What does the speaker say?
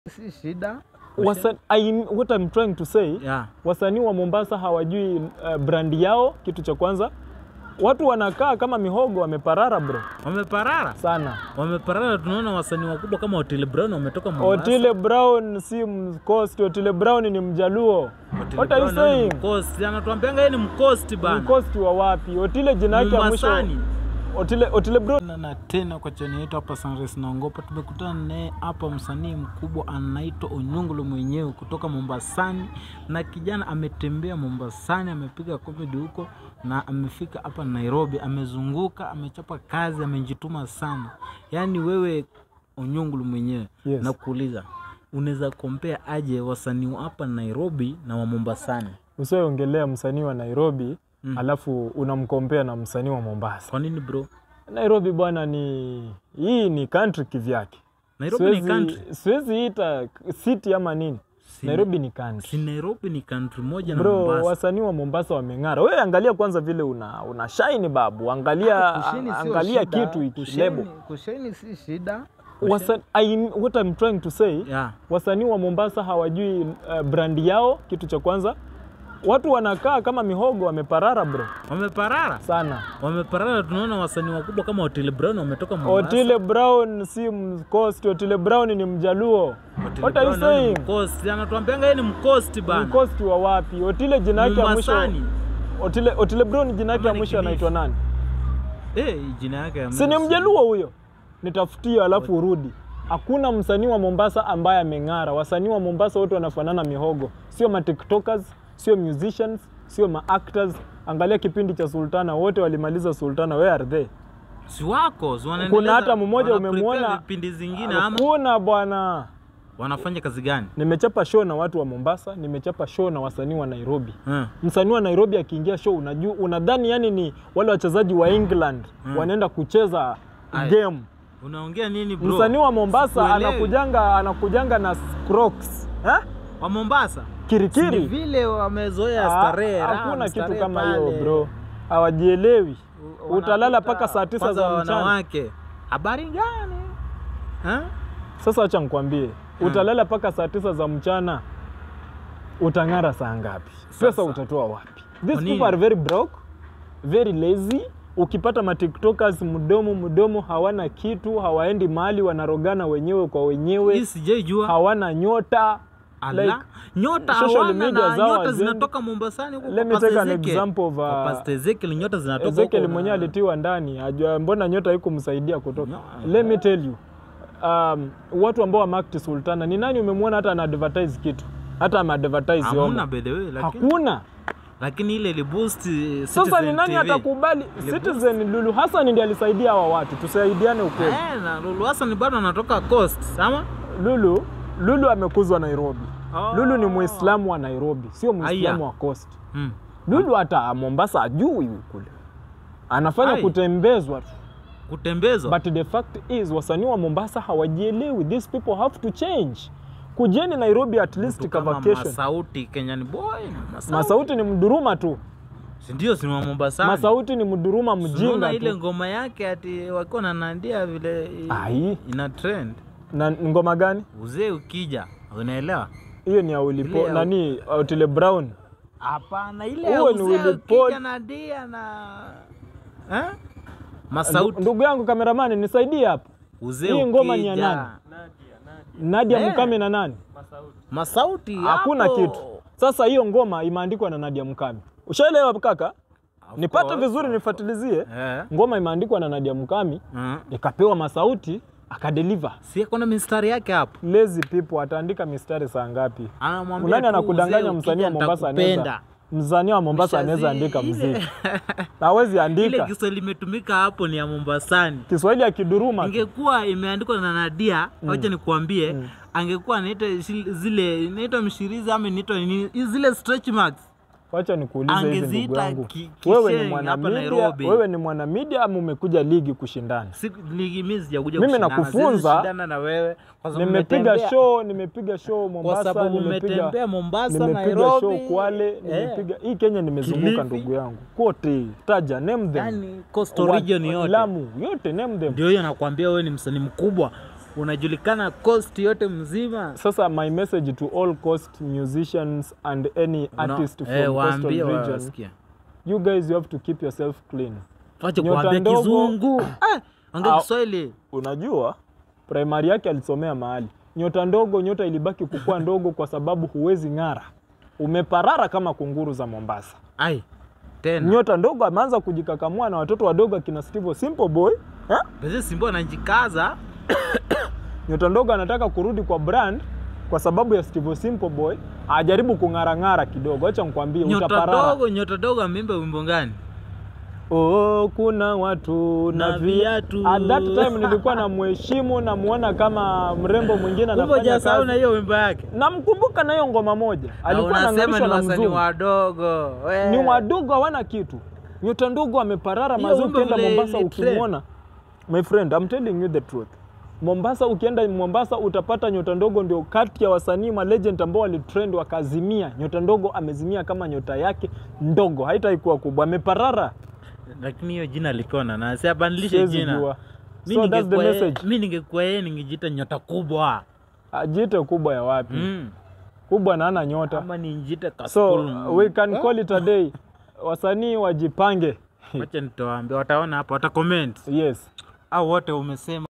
si shida. Wasa, I, what I'm trying to say Yeah. wasanii wa Mombasa hawajui uh, brandi yao. Kitu cha kwanza, watu wanakaa kama mihogo, wameparara bro Wameparara. sana. Wameparara, tunaona wasanii wakubwa kama Otile Brown wametoka Mombasa. Otile Brown si Mcoast, Otile Brown ni Mjaluo. Otile What are you Brown yeye ni saying? Mkosti. Anatuambianga yeye ni Mkosti bana. Mcoast wa wapi? Otile jina yake ya mwisho Mombasani. Otile, Otile Brown Na, na tena kwa chani yetu hapa Sunrise naongopa, tumekutana naye hapa msanii mkubwa anaitwa Onyongolo mwenyewe kutoka Mombasani, na kijana ametembea Mombasani, amepiga comedy huko na amefika hapa Nairobi, amezunguka, amechapa kazi, amejituma sana. Yaani wewe Onyongolo mwenyewe Yes. na kuuliza unaweza kompea aje wasanii wa hapa Nairobi na wa Mombasani? usioongelea msanii wa Nairobi Mm. alafu unamkompea na msanii wa Mombasa. Kwa nini bro? Nairobi bwana, ni hii ni country kivyake. Nairobi ni Siwezi- country. Siwezi ita city ama nini. Si- Nairobi ni country. Si Nairobi ni country moja na Bro, Mombasa. wasanii wa Mombasa wameng'ara. Wewe angalia kwanza vile una, una shine babu, angalia Kusheni sio angalia shida. kitu iki Kusheni- lebo. Kusheni si shida. Wasa, I, what I'm trying to say Yeah. wasanii wa Mombasa hawajui uh, brandi yao. Kitu cha kwanza, watu wanakaa kama mihogo, wameparara bro Wameparara. sana. Wameparara, tunaona wasanii wakubwa kama Otile Brown wametoka Mombasa. Otile Brown si Mcoast, Otile Brown ni Mjaluo. Otile What are you Brown yeye ni saying? Mkosti. Anatuambianga yeye ni Mkosti bana. Mcoast wa wapi? Otile jina yake ya mwisho Mombasani. Otile, Otile Brown jina yake Ama ya ni mwisho Kilifi. anaitwa nani? Eh, jina yake ya Si ni mwisho. Mjaluo huyo? Nitafutie alafu urudi. Hakuna msanii wa Mombasa ambaye ameng'ara. Wasanii wa Mombasa wote wanafanana mihogo, sio ma tiktokers, sio musicians, sio ma actors. Angalia kipindi cha Sultana, wote walimaliza Sultana. Where are they? Si wako, si wanaendeleza- Kuna hata mmoja wana prepare umemwona? vipindi zingine ama Hakuna bwana. wanafanya kazi gani? Nimechapa show na watu wa Mombasa, nimechapa show na wasanii wa Nairobi. Eh. Msanii wa Nairobi akiingia show unajua, unadhani yani ni wale wachezaji wa England Hmm. wanaenda kucheza Ai. game. Unaongea nini bro? Msanii wa Mombasa Sikuelewi. anakujanga anakujanga na Crocs eh? wa Mombasa. Ni kirikiri. vile wamezoea Ah, starehe. Hakuna raha, kitu starehe kama pale. hiyo bro, hawajielewi. U- Utalala wanakuta mpaka saa tisa kwanza za mchana. wanawake. Habari gani? Eh? Sasa acha nikwambie, utalala mpaka saa tisa za mchana, utang'ara saa ngapi? Pesa Sasa. utatoa wapi? Kwa These nini? people are very broke, very lazy. Ukipata matiktokers mdomo mdomo, hawana kitu, hawaendi mahali, wanarogana wenyewe kwa Hii wenyewe, sijaijua. hawana nyota Ala, like, nyota social hawana media na zao nyota hazendi. zinatoka Mombasani huko Let kwa me Pastor take an Ezekiel. example of, Kwa uh, Pastor Ezekiel nyota zinatoka Ezekiel huko mwenyewe na- alitiwa ndani, ajua mbona nyota haikumsaidia kutoka. No. Let me tell you, um, watu ambao wamakti Sultana, ni nani umemwona hata ana advertise kitu hata ama advertise Hamna homo? by the way, lakini Hakuna. lakini ile iliboost eh, Sasa Citizen ni nani TV. atakubali? Citizen Lulu Hassan ndiye alisaidia hawa watu, tusaidiane ukweli. Eh, na Lulu Hassan bado anatoka Coast, sama? Lulu Lulu amekuzwa Nairobi. Oh. Lulu ni Muislamu wa Nairobi, sio Muislamu Aya. wa Coast. Mm. Lulu hata Mombasa ajui kule, anafanya Ai. kutembezwa tu. Kutembezwa. But the fact is wasanii wa Mombasa hawajielewi. These people have to change. Kujeni Nairobi at least Mtu ka kama vacation. Masauti Kenyan boy. Masauti. Masauti ni mduruma tu. Si ndio si ni wa Mombasani. Masauti ni mduruma Unaona mjinga ile tu. ngoma yake ati wakiwa na nandia vile i- Ai. ina trend. Na ngoma gani? Uzee ukija, unaelewa? Hiyo ni ya Ulipo Ile ya- nani Otile Brown. Hapana, ile ya Huo ni uzee Willy Paul. ukija na dia na eh? Masauti. Ndugu yangu kameramani nisaidie hapo. Uzee hii ngoma ni ya ukija. nani? Nadia Eh. Mukami na nani? Masauti Hakuna hapo. kitu. Sasa hiyo ngoma imeandikwa na Nadia Mukami. Ushaelewa kaka? Of Nipate course. vizuri nifuatilizie. Eh. Ngoma imeandikwa na Nadia Mukami, Mm. ikapewa Masauti, akadeliver. Si kuna mistari yake hapo. lazy people ataandika mistari saa ngapi? Anamwambia Nani tu anakudanganya uzee msanii wa ukija Mombasa nitakupenda. anaweza msanii wa Mombasa anaweza Ushazi- andika ile- muziki. Hawezi Ile andika. Kiswahili imetumika hapo ni ya Mombasani. Kiswahili ya kiduruma. tu. Ingekuwa imeandikwa na Nadia, wacha nikuambie, angekuwa anaita shil- zile inaitwa mshirizi ama inaitwa nini, zile stretch marks. Wacha nikuulize hivi ndugu Angeziita yangu. ki- Wewe ni kisheng mwana hapa media, Nairobi. wewe ni mwana media ama umekuja ligi kushindana? Si ligi mimi sijakuja Mimi kushindana, nakufunza. siwezi shindana na wewe kwa sababu Nimepiga umetembea- show, nimepiga show kwa Mombasa, sababu nimepiga umetembea Mombasa, nimepiga Nairobi. show Kwale, eh, nimepiga hii Kenya nimezunguka Kilifi. ndugu yangu. Kote, taja name them. yani coastal Wa- region yote. Lamu, yote name them. Ndio hiyo nakwambia wewe ni msanii mkubwa. unajulikana coast yote mzima Sasa my message to all coast musicians and any Una- artist from eh, coastal waambie region, wasikia you guys you have to keep yourself clean. wache Nyota kuambia ndogo. kizungu Ah, ongea Au- Kiswahili Unajua primary yake alisomea mahali. Nyota ndogo, nyota ilibaki kukua ndogo kwa sababu huwezi ng'ara, umeparara kama kunguru za Mombasa. ai tena Nyota ndogo ameanza kujikakamua na watoto wadogo akina Steve Simple Boy eh? Basi Simba anajikaza Nyota ndogo anataka kurudi kwa brand kwa sababu ya Steve Simple Boy, ajaribu kung'arang'ara kidogo. Acha nikwambie, nyota utaparara. dogo nyota dogo ameimba wimbo gani Oh, kuna watu na Na vi- viatu. At that time nilikuwa na mheshimu namuona kama mrembo mwingine kumbe anafanya hujasahau na kazi. hiyo wimbo yake Namkumbuka na hiyo ngoma moja, Na alikuwa unasema anang'arishwa ni na wasanii mzungu. wadogo we. Ni wadogo hawana kitu. Nyota ndogo ameparara Hiyo mazi, wimbo ukienda vile Mombasa ilitrend. ukimwona. My friend, I'm telling you the truth. Mombasa ukienda Mombasa utapata nyota ndogo ndio kati ya wasanii ma legend ambao walitrend wakazimia. Nyota ndogo amezimia kama nyota yake ndogo, haitaikuwa kubwa, ameparara. lakini hiyo jina alikuwa na nasi abadilishe Siwezi jina jua. Mi So that's the ningekuwa yeye- message. mi ningekuwa yeye ningejiita nyota kubwa Ajite kubwa ya wapi? mm. Kubwa na ana nyota. ama ninjite So we can call it a day. Wasanii wajipange. wacha nitowaambia wataona hapa wata comment Yes. au wote umesema